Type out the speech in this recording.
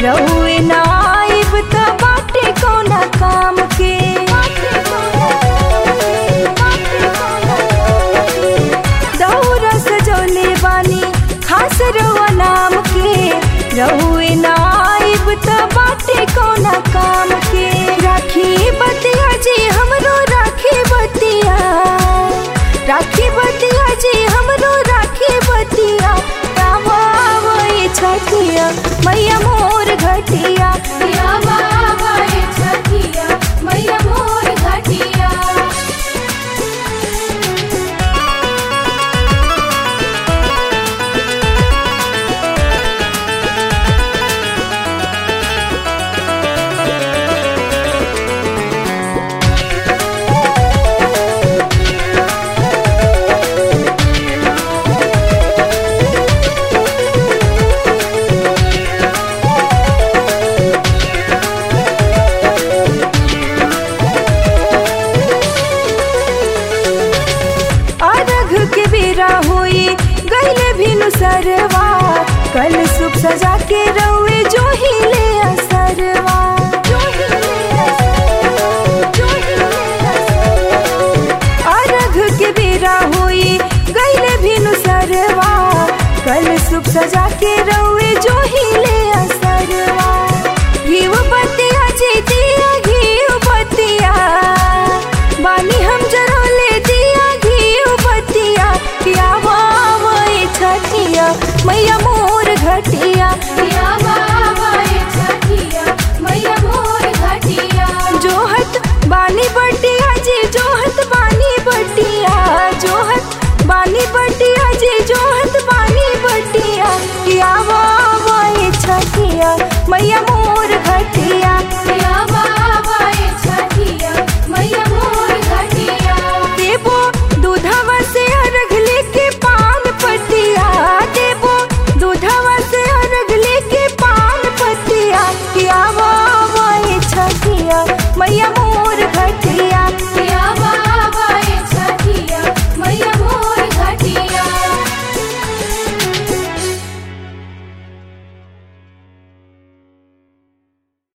रहुए ना आइब त बाटे कौना काम के दौरा सजौले बानी खास रहुआ नाम के रहुए ना आइब त बाटे कौना काम के राखी बतिया जी हमरो राखी बतिया राखी बतिया जी हमरो राखी बतिया रामा वही छठिया मैया मोर घटिया रामा वही छठिया मैया मोर घटिया अरघ के बेरा हुई गईले भिनु सरवा कल सुख सजा के रउए जो ही ले असरवा अरघ के बेरा हुई गईले भिनु सरवा कल सुख सजा के रउए जो ही ले असरवा घीव बतिया जी दिया घीव बतिया बानी हम जरौले दिया घीव बतिया किया वावई छठिया मैया मोर घटिया रामा